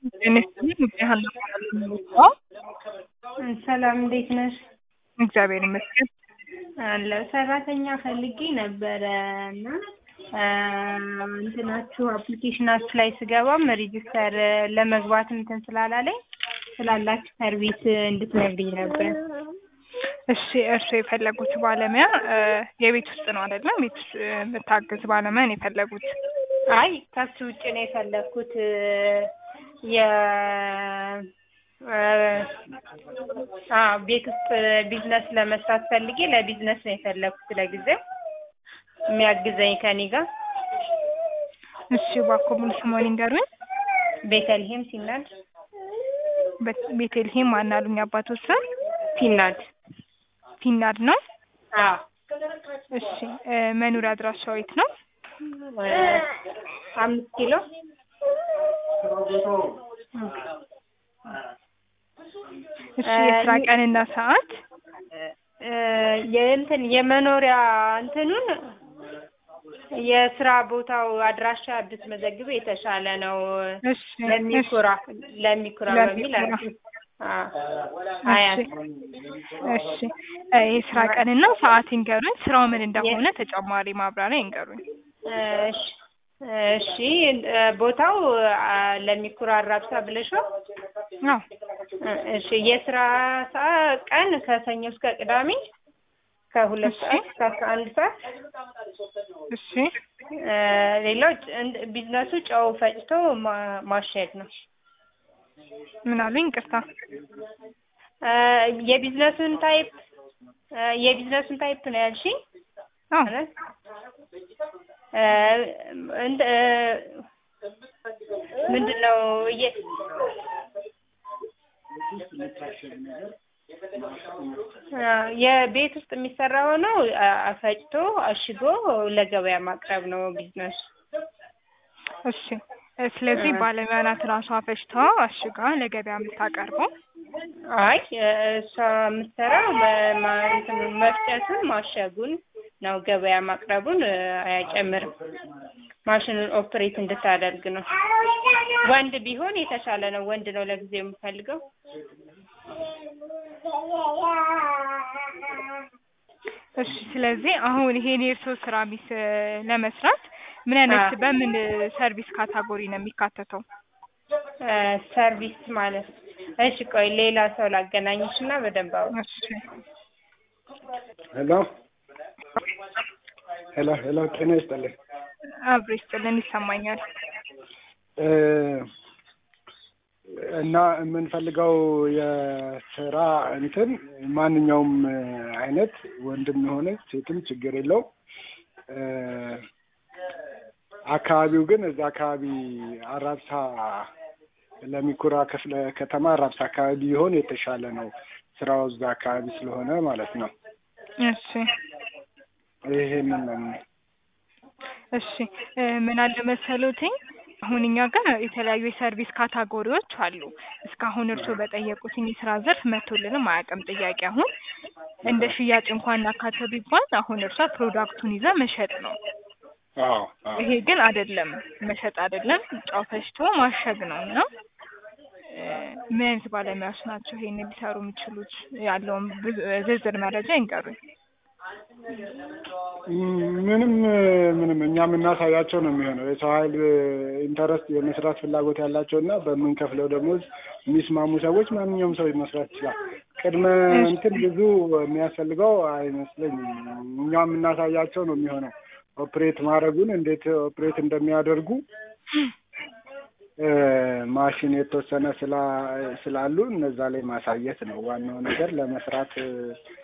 ሰላም እንዴት ነሽ? እግዚአብሔር ይመስገን። አለሁ ሰራተኛ ፈልጌ ነበረ እና እንትናችሁ አፕሊኬሽናችሁ ላይ ስገባም ሬጂስተር ለመግባት እንትን ስላላለኝ ስላላችሁ ሰርቪስ እንድትነግሪኝ ነበር። እሺ እርሱ የፈለጉት ባለሙያ የቤት ውስጥ ነው አይደለም? ቤት ውስጥ የምታግዝ ባለሙያ ነው የፈለጉት? አይ ከሱ ውጭ ነው የፈለግኩት የ ቤት ውስጥ ቢዝነስ ለመስራት ፈልጌ ለቢዝነስ ነው የፈለግኩት ለጊዜው የሚያግዘኝ ከኔ ጋር። እሺ እባክዎ ሙሉ ስምዎን ይንገሩኝ? ቤተልሔም ሲናድ ቤተልሔም ማን አሉኝ አባቶት ስም? ሲናድ ፊናድ ነው? አዎ እሺ መኖሪያ አድራሻው የት ነው? አምስት ኪሎ እሺ የስራ ቀንና ሰዓት? የእንትን የመኖሪያ እንትኑን የስራ ቦታው አድራሻ ብትመዘግበው የተሻለ ነው። እሺ ለሚኩራ ለሚኩራ በሚል አያት እሺ የስራ ቀንና ሰዓት ይንገሩኝ። ስራው ምን እንደሆነ ተጨማሪ ማብራሪያ ይንገሩኝ። እሺ እሺ ቦታው ለሚኩራ አራብሳ ብለሽው? አዎ እሺ የስራ ሰዓት ቀን ከሰኞ እስከ ቅዳሜ ከሁለት ሰዓት እስከ አስራ አንድ ሰዓት። እሺ ሌላው ቢዝነሱ ጨው ፈጭቶ ማሸግ ነው። ምን አሉኝ? ይቅርታ የቢዝነሱን ታይፕ የቢዝነሱን ታይፕ ነው ያልሽኝ? አዎ ምንድን ነው የቤት ውስጥ የሚሰራ ሆነው ፈጭቶ አሽጎ ለገበያ ማቅረብ ነው ቢዝነሱ። እሺ ስለዚህ ባለሙያ ናት ራሷ ፈጭታ አሽጋ ለገበያ የምታቀርበው? አይ እሷ የምትሰራው መፍጨቱን ማሸጉን ነው። ገበያ ማቅረቡን አያጨምርም። ማሽኑን ኦፕሬት እንድታደርግ ነው። ወንድ ቢሆን የተሻለ ነው። ወንድ ነው ለጊዜው የምፈልገው። እሺ ስለዚህ አሁን ይሄን የእርስዎ ስራ ሚስ ለመስራት ምን አይነት በምን ሰርቪስ ካታጎሪ ነው የሚካተተው? ሰርቪስ ማለት እሺ ቆይ ሌላ ሰው ላገናኝሽ እና በደንብ አውሪ። እሺ ሄሎ ሄሎ ሄሎ ጤና ይስጥልኝ። አብሮ ይስጥልን ይሰማኛል። እና የምንፈልገው የስራ እንትን ማንኛውም አይነት ወንድም የሆነ ሴትም ችግር የለውም። አካባቢው ግን እዛ አካባቢ አራብሳ ለሚኩራ ክፍለ ከተማ አራብሳ አካባቢ ቢሆን የተሻለ ነው። ስራው እዛ አካባቢ ስለሆነ ማለት ነው። እሺ ይሄንን ነው። እሺ ምን አለ መሰሎትኝ አሁን እኛ ጋር የተለያዩ የሰርቪስ ካታጎሪዎች አሉ። እስካሁን እርስዎ በጠየቁትኝ የስራ ዘርፍ መቶልንም አያውቅም ጥያቄ። አሁን እንደ ሽያጭ እንኳን እናካተው ቢባል አሁን እርሷ ፕሮዳክቱን ይዛ መሸጥ ነው። አዎ ይሄ ግን አይደለም፣ መሸጥ አይደለም፣ ጨው ፈጭቶ ማሸግ ነው እና ምን አይነት ባለሙያዎች ናቸው ይሄን ሊሰሩ የሚችሉት? ያለውን ዝርዝር መረጃ ይንገሩኝ። ምንም ምንም እኛ የምናሳያቸው ነው የሚሆነው። የሰው ኃይል ኢንተረስት የመስራት ፍላጎት ያላቸው እና በምንከፍለው ደሞዝ የሚስማሙ ሰዎች ማንኛውም ሰው መስራት ይችላል። ቅድመ እንትን ብዙ የሚያስፈልገው አይመስለኝም። እኛ የምናሳያቸው ነው የሚሆነው ኦፕሬት ማድረጉን እንዴት ኦፕሬት እንደሚያደርጉ ማሽን የተወሰነ ስላሉ እነዛ ላይ ማሳየት ነው ዋናው ነገር ለመስራት